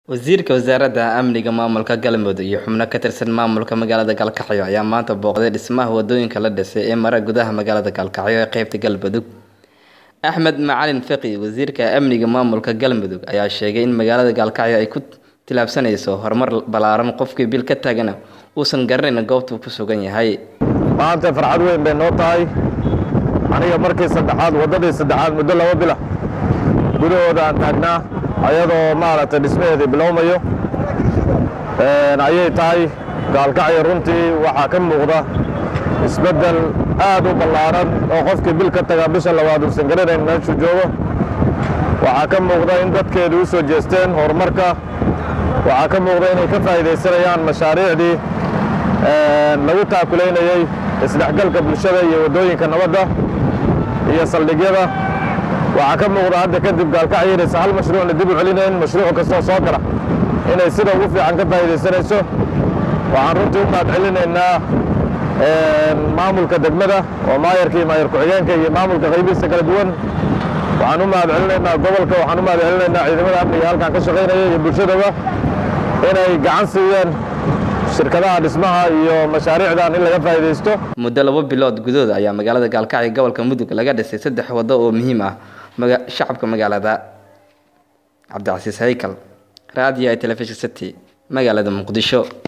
Wasiirka Wasaaradda Amniga Maamulka Galmudug iyo xubno ka tirsan maamulka magaalada Galkacyo ayaa maanta booqday dhismaha wadooyinka la dhisay ee mara gudaha magaalada Galkacyo ee qaybta Galmudug. Axmed Macalin Fiqi, Wasiirka Amniga Maamulka Galmudug, ayaa sheegay in magaalada Galkacyo ay ku tillaabsanayso horumar ballaaran qofkii bil ka tagana uusan garanayn goobta uu ku sugan yahay. maanta farxad weyn bay noo tahay aniga markii saddexaad waddadii saddexaad muddo laba bila gudahooda aan taagnaa ayadoo maaragtay dhismaheedii bilowmayo Een, ayay tahay gaalkacyo runtii waxaa ka muuqda isbeddel aad u ballaaran oo qofkii bil ka taga bisha labaad uusan garanayn meeshuu joogo waxaa ka muuqda in dadkeedu u soo jeesteen horumarka waxaa ka muuqda inay ka faa'iidaysanayaan mashaariicdii een, lagu taakulaynayey isdhexgalka bulshada iyo waddooyinka nabadda iyo saldhigyada waxaa ka muuqda hadda kadib gaalkacyo inaysan hal mashruucna dib u celinayn mashruuc kastoo soo gala inay sida ugu fiican ka faa'iidaysanayso waxaan runtii u mahad celinaynaa een, maamulka degmada oo maayarka iyo maayar ku-xigeenka iyo maamulka qaybihiisa kala duwan waxaan u mahad celinaynaa gobolka waxaan u mahad celinaynaa ciidamada amniga halkan ka shaqaynaya iyo bulshadaba inay gacan siiyeen shirkadaha dhismaha iyo mashaariicdan in laga faa'iidaysto Muddo laba bilood gudahood ayaa magaalada Galkacyo gobolka Mudug laga dhisay saddex waddo oo muhiim ah maga shacabka magaalada. Cabdicasiis Haykal, Raadiyo iyo Telefishin City, magaalada Muqdisho.